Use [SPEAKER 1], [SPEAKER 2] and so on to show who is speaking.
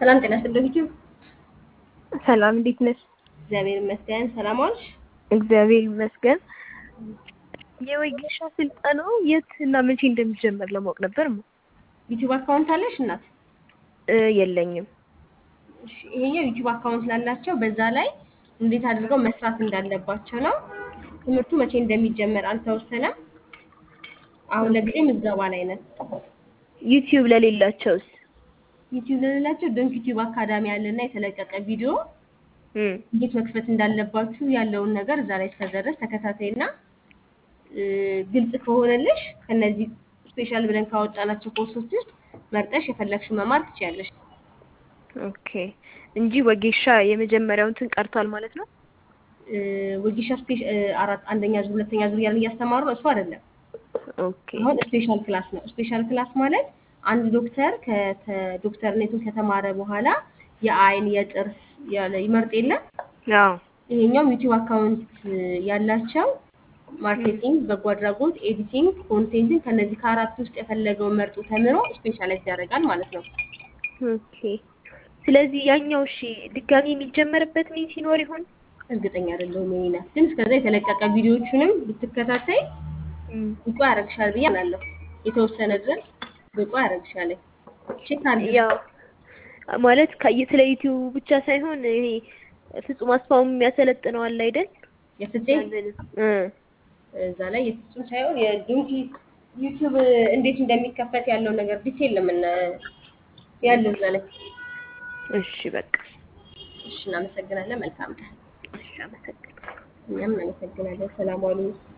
[SPEAKER 1] ሰላም ጤና ይስጥልኝ ዩቲዩብ።
[SPEAKER 2] ሰላም እንዴት ነሽ?
[SPEAKER 1] እግዚአብሔር ይመስገን። ሰላም ዋልሽ?
[SPEAKER 2] እግዚአብሔር ይመስገን። የወጌሻ ስልጠናው የት እና መቼ እንደሚጀመር ለማወቅ ነበር። ማ
[SPEAKER 1] ዩቲዩብ አካውንት አለሽ እናት?
[SPEAKER 2] እ የለኝም።
[SPEAKER 1] እሺ፣ ይሄኛው ዩቲዩብ አካውንት ላላቸው በዛ ላይ እንዴት አድርገው መስራት እንዳለባቸው ነው። ትምህርቱ መቼ እንደሚጀመር አልተወሰነም። አሁን ለጊዜው ምዝገባ ላይ ነን።
[SPEAKER 2] ዩቲዩብ ለሌላቸውስ?
[SPEAKER 1] ዩቲዩብ ለሌላቸው ድንክ ዩቲዩብ አካዳሚ ያለና የተለቀቀ ቪዲዮ
[SPEAKER 2] እም
[SPEAKER 1] እንዴት መክፈት እንዳለባችሁ ያለውን ነገር እዛ ላይ እስከዛ ድረስ ተከታታይና እ፣ ግልጽ ከሆነልሽ ከነዚህ ስፔሻል ብለን ካወጣናቸው ኮርሶች ውስጥ መርጠሽ የፈለግሽው መማር ትችያለሽ።
[SPEAKER 2] ኦኬ እንጂ ወጌሻ የመጀመሪያው እንትን ቀርቷል ማለት ነው።
[SPEAKER 1] እ፣ ወጌሻ ስፔሻ እ፣ አራት አንደኛ ዙር ሁለተኛ ዙር እያልን እያስተማሩ ነው። እሱ አይደለም።
[SPEAKER 2] ኦኬ
[SPEAKER 1] አሁን ስፔሻል ክላስ ነው። ስፔሻል ክላስ ማለት አንድ ዶክተር ከተ- ዶክተርነቱን ከተማረ በኋላ የአይን የጥርስ ያለ ይመርጥ የለም
[SPEAKER 2] አዎ
[SPEAKER 1] ይሄኛው ዩቲዩብ አካውንት ያላቸው ማርኬቲንግ፣ በጎ አድራጎት፣ ኤዲቲንግ፣ ኮንቴንትን ከነዚህ ከአራት ውስጥ የፈለገውን መርጦ ተምሮ ስፔሻላይዝ ያደርጋል ማለት ነው።
[SPEAKER 2] ኦኬ። ስለዚህ ያኛው እሺ ድጋሚ የሚጀመርበት ምን ሲኖር ይሆን?
[SPEAKER 1] እርግጠኛ አይደለሁም የኔ ናት፣ ግን እስከዛ የተለቀቀ ቪዲዮዎቹንም ብትከታተይ
[SPEAKER 2] እም
[SPEAKER 1] ብቁ ያደርግሻል ብዬ አምናለሁ። የተወሰነ ድረስ ብቁ ያደርግሻል። ቼክ አድርጊ።
[SPEAKER 2] ያው ማለት ከ- ስለ ዩቲዩብ ብቻ ሳይሆን ይሄ ፍጹም አስፋውም የሚያሰለጥነው አለ አይደል?
[SPEAKER 1] የፍፄ
[SPEAKER 2] ያንን እ
[SPEAKER 1] እዛ ላይ የፍጹም ሳይሆን የድንኪ ዩቲዩብ እንዴት እንደሚከፈት ያለው ነገር ዲቴል ለምን ያለው እዛ ላይ።
[SPEAKER 2] እሺ በቃ
[SPEAKER 1] እሺ፣ እናመሰግናለን። መልካም ቀን።
[SPEAKER 2] እሺ አመሰግናለሁ።
[SPEAKER 1] እኛም እናመሰግናለን። ሰላም ዋሉ።